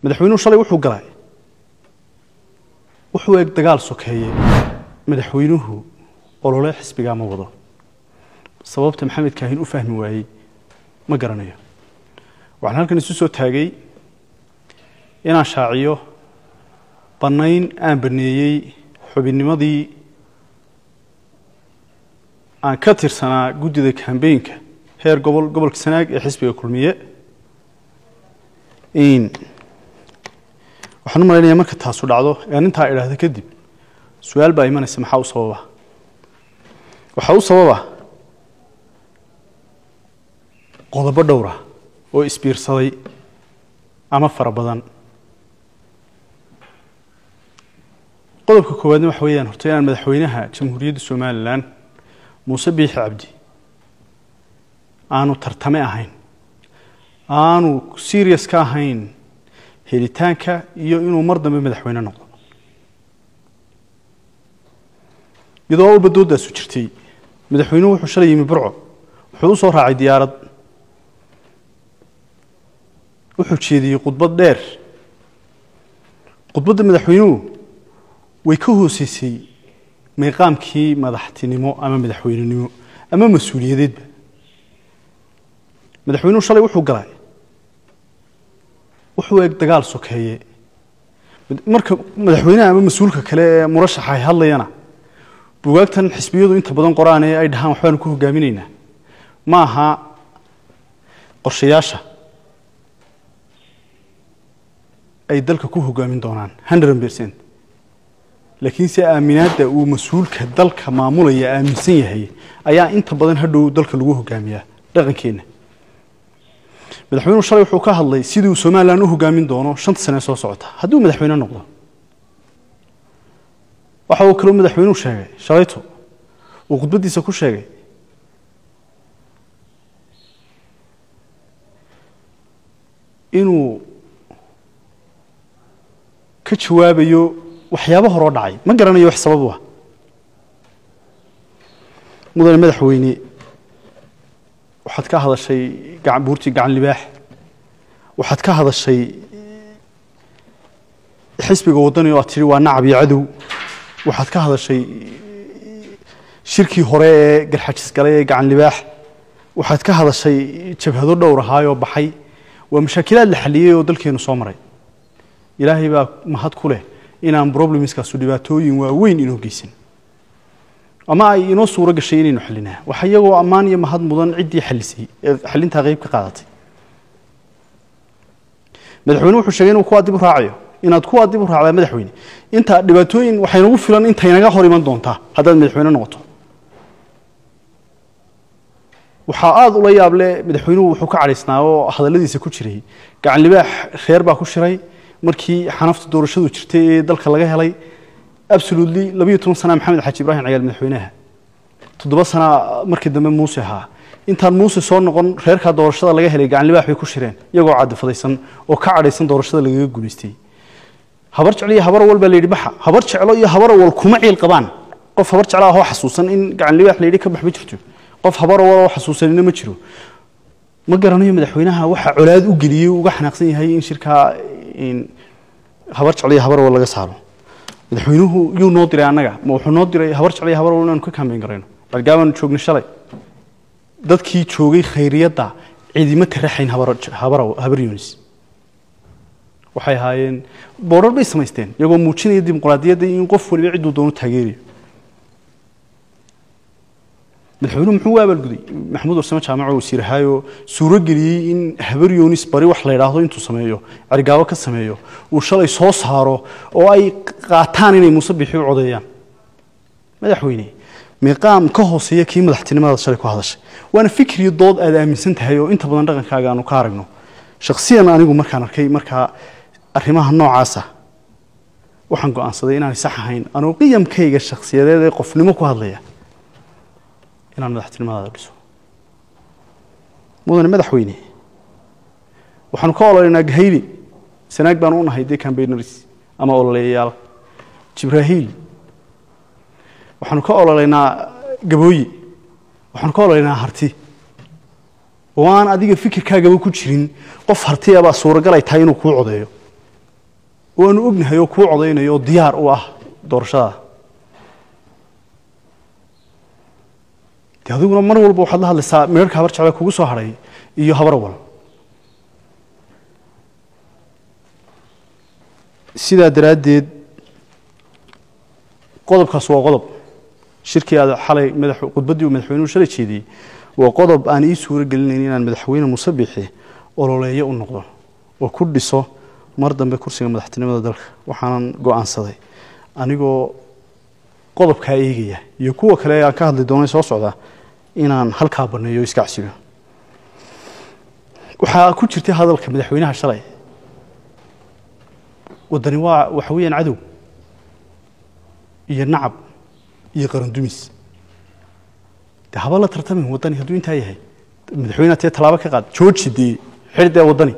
madaxweynuhu shalay wuxuu galay wuxuu eeg dagaal sokeeye madaxweynuhu olole xisbigaa ma wado sababta maxamed kaahin u fahmi waayey ma garanayo waxaan halkan isu soo taagay inaan shaaciyo bannayn aan baneeyey xubinnimadii aan ka tirsanaa guddida kambeynka heer gobol gobolka sanaag ee xisbiga kulmiye waxaan u malaynayaa marka taasu dhacdo ee arintaa idhaahda kadib su-aal baa imanaysa maxaa u sababa waxaa u sababa qodobo dhowra oo isbiirsaday ama fara badan qodobka koowaadna waxa weeyaan horta inaan madaxweynaha jamhuuriyadda somalilan muuse biixi cabdi aanu tartame ahayn aanu serious ka ahayn helitaanka iyo inuu mar dambe madaxweyne noqdo iyadoo walba doodaasu jirtay madaxweynuhu wuxuu shalay yimi burco wuxuu u soo raacay diyaarad wuxuu jeediyey khudbad dheer khudbadda madaxweynuhu way ka hooseysay miiqaamkii madaxtinimo ama madaxweynenimo ama mas-uuliyadeedba madaxweynuhu shalay wuxuu galay wuxuu eeg dagaal sokeeye marka madaxweynaha ama mas-uulka kale ee murashaxa ay hadlayana bugaagtan xisbiyadu inta badan qoraan ee ay dhahaan waxbaanu ku hogaaminaynaa ma aha qorshayaasha ay dalka ku hogaamin doonaan hundred percent laakiinse aaminaadda uu mas-uulka dalka maamulaya aaminsan yahay ayaa inta badan hadhow dalka lagu hogaamiyaa dhaqankeenna madaxweynuhu shalay wuxuu ka hadlay sidii uu somalilan u hogaamin doono shanta sane soo socota haddii uu madaxweyne noqdo waxa uu kaloo madaxweynuhu sheegay shalayto uu khudbaddiisa ku sheegay inuu ka jawaabayo waxyaabo horoo dhacay ma garanayo wax sabab u ah mudane madaxweyne waxaad ka hadashay buurtii gacan libaax waxaad ka hadashay xisbiga waddani oo aad tihi waa nacab iyo cadow waxaad ka hadashay shirkii hore ee garxajis galay ee gacan libaax waxaad ka hadashay jabhado dhowr ahaayoo baxay waa mashaakilaad la xaliyey oo dalkeenu soo maray ilaahay baa mahad ku leh inaan problemskaasu dhibaatooyin waaweyn inoo geysan ama ay inoo suuro gashay inaynu xalinaa waxa iyagoo ammaan iyo mahad mudan ciddii xalisay ee xalintaa qeyb ka qaadatay madaxweyne wuxuu sheegay inuu kuwaa dib u raacayo inaad kuwaa dib u raacdaa madaxweyne inta dhibaatooyin waxay nagu filan intaynaga hor iman doontaa haddaad madaxweyne noqoto waxaa aada ula yaable madaxweynuhu wuxuu ka cadhaysnaa oo hadalladiisa ku jiray gacan libaax reer baa ku shiray markii xanafta doorashadu jirtay ee dalka laga helay absolutely labiyo toban sana maxamed xaaji ibrahim cagaal madaxweynaha toddoba sana markii dambe muuse ahaa intaan muuse soo noqon reerkaa doorashada laga helay gacan libaax bay ku shireen iyagoo cadifadaysan oo ka cadhaysan doorashada lagaga guulaystay habar jeclo iyo habar awal baa la yidhi baxa habar jeclo iyo habar awal kuma ciil qabaan qof habar jeclo ahoo xasuusan in gacan libaax la yidhi ka bax ma jirto qof habar awal oo xasuusanina ma jiro ma garanayo madaxweynaha waxa colaad u geliyey uga xanaaqsan yahay in shirkaa habar jeclo iyo habar awal laga saaro madaxweynuhu yuu noo diray annaga ma wuxuu noo diray habar jeclo iyo habar awal inaanu ka kambeyn garayno balgaabaanu joognay shalay dadkii joogay khayriyadda ciidima taraxayn habar yunis waxay ahaayeen boorar bay samaysteen iyagoo muujinaya dimuqraadiyadda in qof waliba cidduu doono taageerayo madaxweynuhu muxuu u abaalguday maxamuud warsame jaamaco wasiir ahaayoo suuro geliyey in habar yunis bari wax la yidhaahdo intuu sameeyo cergaabo ka sameeyo uu shalay soo saaro oo ay qaataan inay muuse biixi u codeeyaan madaxweyne miiqaam ka hooseeya kii madaxtinimadaad shalay ku hadashay waana fikriyo dood aad aaminsan tahay oo inta badan dhaqankaaga aanu ka aragno shakhsiyan anigu markaan arkay markaa arrimaha noocaasa waxaan go-aansaday inaanay sax ahayn anuu qiyamkayga shakhsiyadeed ee qofnimo ku hadlaya inaan madaxtinimadaada dhiso mudane madaxweyne waxaanu ka ololeynaa gahayli sanaag baanu u nahay dee cambaynars ama ololeeyayaal jibraahiil waxaanu ka ololeynaa gabooye waxaanu ka ololeynaa harti oo aan adiga fikirkaagaba ku jirin qof hartiyabaa suuragal ay tahay inuu kuu codeeyo oo aanu ognahay oo kuu codaynayo oo diyaar u ah doorashada de adiguna mar walba waxaad la hadlaysaa meerka habar jecla kugu soo hadhay iyo habar wal sidaa daraaddeed qodobkaas waa qodob shirkii aad xalay madax khudbaddii uu madaxweynuhu shalay jeediyey waa qodob aan ii suuro gelinayn inaan madaxweyne muuse bixi ololeeyo u noqdo oo ku dhiso mar dambe kursiga madaxtinimada dalka waxaanan go-aansaday anigoo qodobkaa eegaya iyo kuwa kale aan ka hadli doonay soo socda inaan halkaa baneeyo o iska casibo waxaa ku jirtay hadalka madaxweynaha shalay waddani waa waxa weeyaan cadow iyo nacab iyo qarandumis de haba la tartamin waddani hadduu intaa yahay madaxweyneha tee tallaabo ka qaad jooji dee xidh dee waddani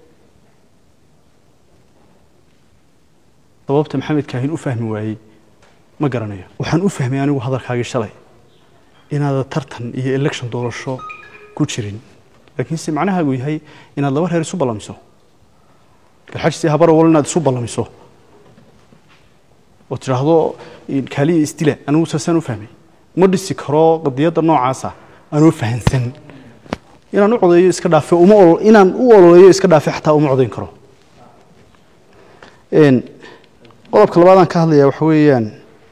sababta maxamed kaahin u fahmi waayey ma garanayo waxaan u fahmay anigu hadalkaagii shalay inaada tartan iyo election doorasho ku jirin laakiinse macnahaagu yahay inaad laba reer isu ballamiso galxajsi habarowal inaad isu ballamiso oo tidhaahdo kaaliya isdila anigu saasaan u fahmay ma dhisi karo qadiyadda noocaasa anoo fahansan inaan u codeeyo iska dhaafe uma inaan u ololeeyo iska dhaafe xataa uma codayn karo qodobka labaadaan ka hadlayaa waxa weeyaan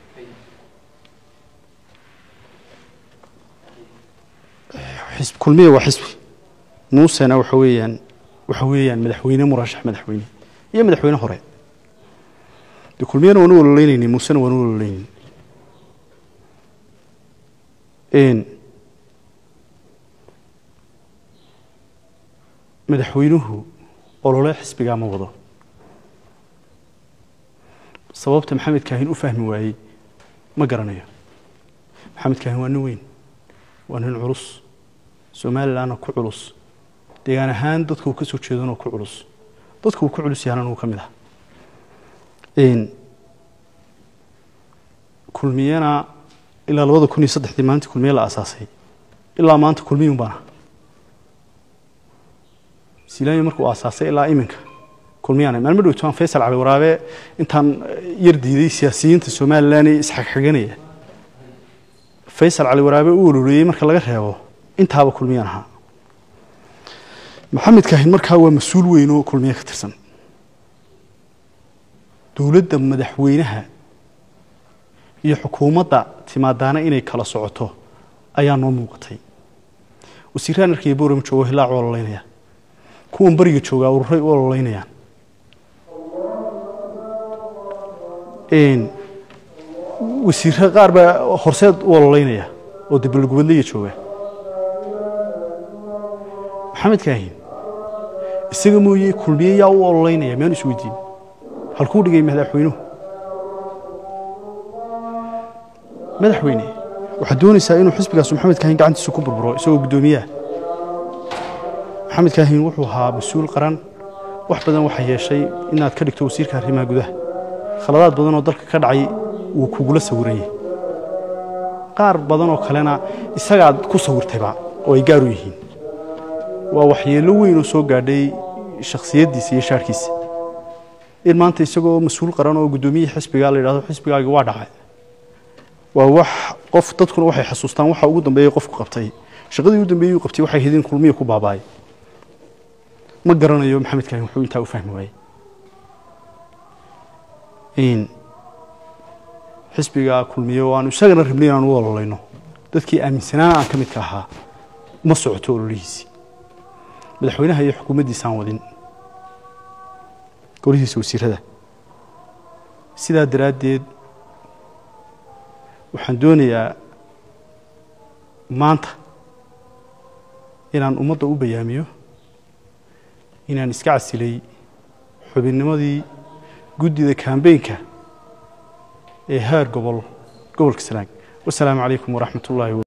xisb kulmiya waa xisbi muusena waxa weeyaan waxa weeyaan madaxweyne murashax madaxweyne iyo madaxweyne hore de kulmiyana waan u ololeynayni muusena waan u ololeynayni madaxweynuhu olole xisbigaa ma wado sababta maxamed kaahin u fahmi waayey ma garanayo maxamed kaahin waa nin weyn waa nin culus somalilanna ku culus deegaan ahaan dadka uu ka soo jeedana ku culus dadka uu ku culus yahana uu ka mid ah kulmiyana ilaa labada kun iyo saddexdii maalintii kulmiye la aasaasay ilaa maanta kulmiyun baana silaanya markuu aasaasay ilaa iminka kulmiyaan maalmo dhowto aan faysal cali waraabe intaan yar diiday siyaasiyiinta somalilan ee isxagxaganaya faysal cali waraabe u ololeeyey marka laga reebo intaaba kulmiyaan ahaa maxamed kaahin markaa waa mas-uul weyn oo kulmiye ka tirsan dowladda madaxweynaha iyo xukuumadda timaadaana inay kala socoto ayaa noo muuqatay wasiiraan arkaya boorama joogo hilaac u ololeynaya kuwan beriga joogaa ururay u ololeynayaan wasiirra qaar baa horseed u ololeynaya oo dabalgubadlaya jooga maxamed kaahin isaga mooye kulmiye yaa u ololeynaya miyaan is weydiin halkuu dhigay madaxweynuhu madaxweyne waxaad doonaysaa inuu xisbigaas maxamed kaahin gacantiisa ku burburo isagoo guddoomiyaha maxamed kaahin wuxuu ahaa mas-uul qaran wax badan waxaa yeeshay inaad ka dhigto wasiirka arrimaha gudaha khaladaad badan oo dalka ka dhacay wuu kugula sawiranyay qaar badan oo kalena isagaad ku sawirtayba oo ay gaar u yihiin waa waxyeello weyn oo soo gaadhay shakhsiyaddiisa iyo shaarhkiisa in maanta isagoo mas-uul qaran oo guddoomiyihii xisbiga la yidhahdo xisbigaagi waa dhacay waa wax qof dadkuna waxay xasuustaan waxa ugu dambeeyey qofku qabtay shaqadii ugu dambeeyey uu qabtay waxay hidin kulmiya ku baabaay ma garanayo maxamed kaahin wuxuu intaa u fahmi waayey xisbiga kulmiye oo aanu isagana rabnay inaan u ololeyno dadkii aaminsanaana aan ka midka ahaa ma socoto ololihiisii madaxweynaha iyo xukuumaddiisaan wadin golihiisa wasiirada sidaa daraaddeed waxaan doonayaa maanta inaan ummadda u bayaamiyo inaan iska casilay xubinnimadii guddida kambeynka ee heer gobol gobolka sanaag wasalaamu calaykum waraxmat ullahi